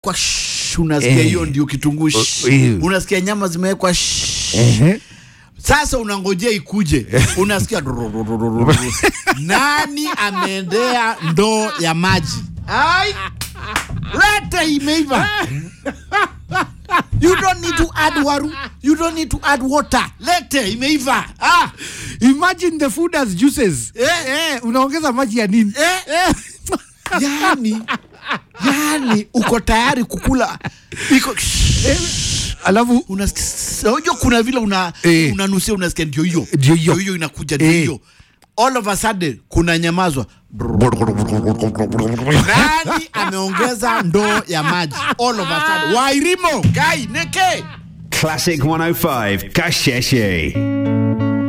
kwa shh, unasikia Eh. hiyo ndio kitunguu shh. eh. unasikia nyama zimewekwa shh. Ehe. Sasa unangojea ikuje, unasikia durururururu. nani ameendea ndoo ya maji? Ai, lete imeiva. You don't need to add waru. You don't need to add water. Lete imeiva. Ah, Imagine the food as juices. Eh. Eh, unaongeza maji ya nini? Eh. Eh. yani, yani uko tayari kukula iko Alafu unasikia unajua kuna vile una Eh. unanusia unasikia ndio hiyo Ndio hiyo. hiyo inakuja ndio Eh. hiyo all of a sudden kuna nyamazwa nani ameongeza ndoo ya maji all of a sudden wairimo kai neke Classic 105 Kasheshe.